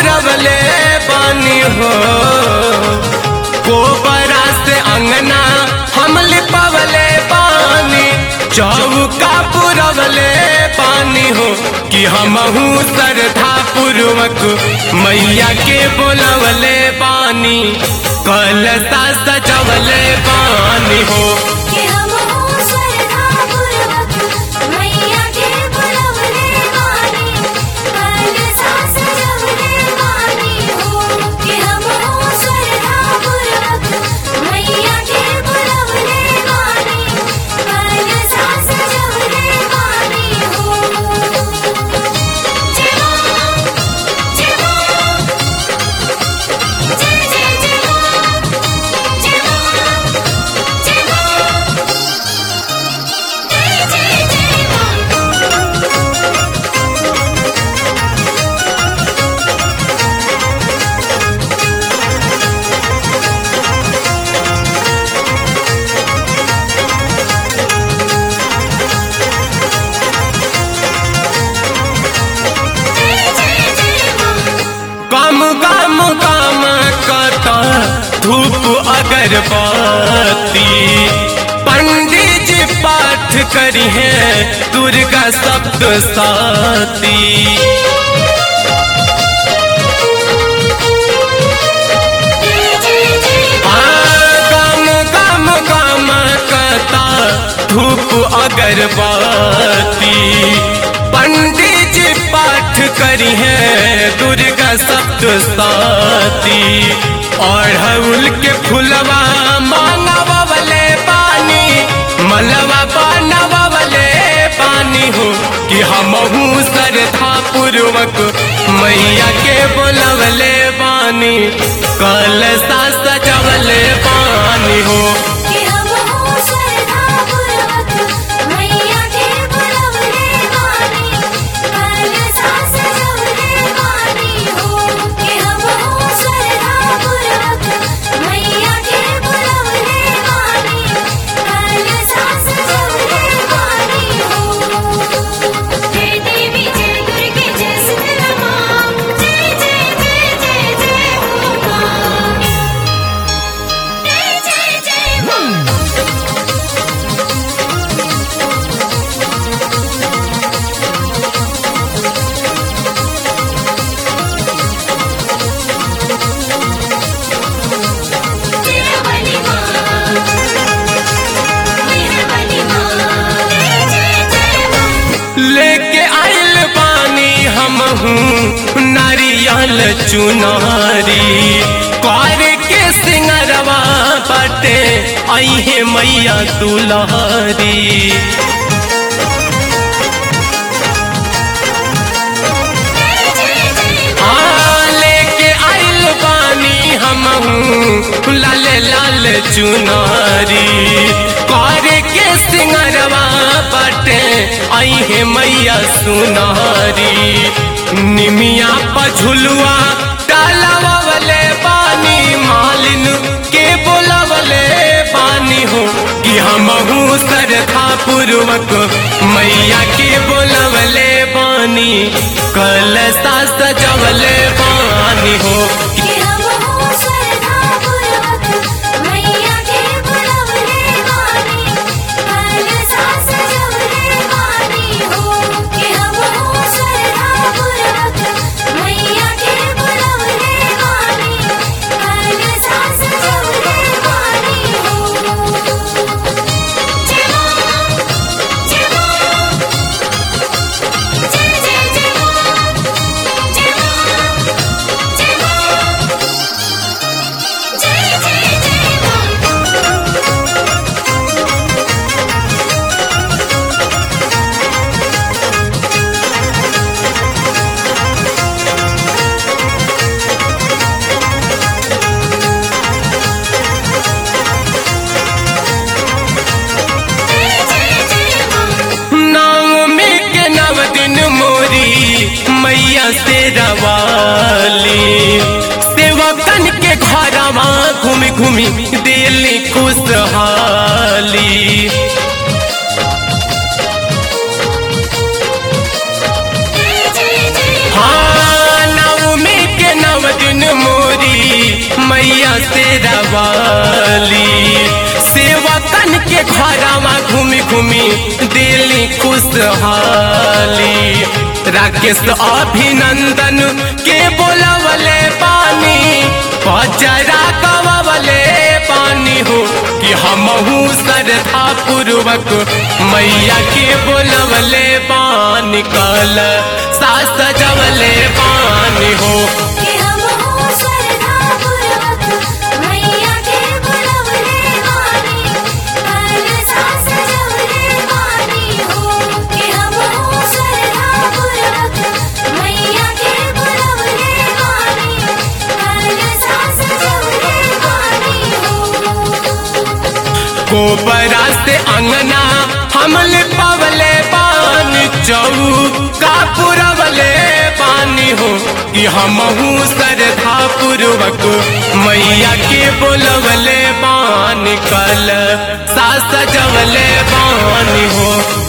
पुरवले पानी हो गोबरा से अंगना हम लिपवले पानी चौका पुरवले पानी हो कि हमहू श्रद्धा पूर्वक मैया के बोलवले पानी कलसा सजवले पानी हो कि हम हो श्रद्धापूर्वक मैया के बुलवले बानी कल सास जवले बानी हो कि हम हो श्रद्धापूर्वक मैया के बुलवले बानी कल सास जवले बानी हो जय मां जय मां जय जय जय मां जय मां जय मां जय जय जय मां जय जय जय मां कम कम कम कता धूप अगरबत्ती पंडित जी पाठ करी है दुर्गा सप्त साती जय जय जय कम कम कम कता धूप अगरबत्ती पंडित जी पाठ करी है दुर्गा सप्त साती अड़हुल के फुलवा मानवले पानी मलवा बनवले पानी हो कि हमहू श्रद्धा पूर्वक मैया के बोलवले पानी कलसा सजवले पानी हो कि हम हो श्रद्धापूर्वक मैया के बुलवले बानी कल सास जवले बानी हो कि हम हो श्रद्धापूर्वक मैया के बुलवले बानी कल सास जवले बानी हो जय देवी जय दुर्गे जय शीतला मां जय जय जय जय जय हो मां जय जय जय मां तेरवली मां मेहरवली मां जय जय जय मां लेके आइल पानी हमहू नारियल चुनारी कर के सिंगरवा बटे अहे मैया दुलारी जय जय जय हाँ, लेके आइल पानी हमहू लाल लाल चुनारी कर के सिंगरवा बटे अहे मैया सुनारी निमिया पझुलुआ डालवले पानी मालिन के बोलवले पानी हो कि हमहू श्रद्धा पूर्वक मैया के बोलवले पानी कलसा सजवले पानी हो कि हम हो श्रद्धापूर्वक मैया के बुलवले बानी कल सास जवले बानी हो कि हम हो श्रद्धापूर्वक मैया के बुलवले बानी कल सास जवले बानी हो जय मां जय मां जय जय जय मां जय मां जय मां जय जय जय मां जय जय जय मां नवमी के नव दिन मोरी मैया से रवाली सेवकन के घरवा घूमि घूमि दिल्ली खुशहाली जय जय जय हाँ नवमी के घरमा घूमी घूमी दिल्ली खुशहाली राकेश अभिनंदन के बोलवले पानी पजरा गवले पानी हो कि हमहू श्रद्धा पूर्वक मैया के बोलवले पानी कल सास सजवले पानी हो कि हम हो श्रद्धा पूर्वक मैया के बुलवले वाणी कल सास जवले वाणी हो कि हम हो श्रद्धा पूर्वक मैया के बुलवले वाणी कल सास जवले वाणी हो गोबरा से अंगना हमल पवले पानी चौका पुरवले पानी हो कि हमहू श्रद्धा पूर्वक मैया के बोलवले पानी कल सास सजवले पानी हो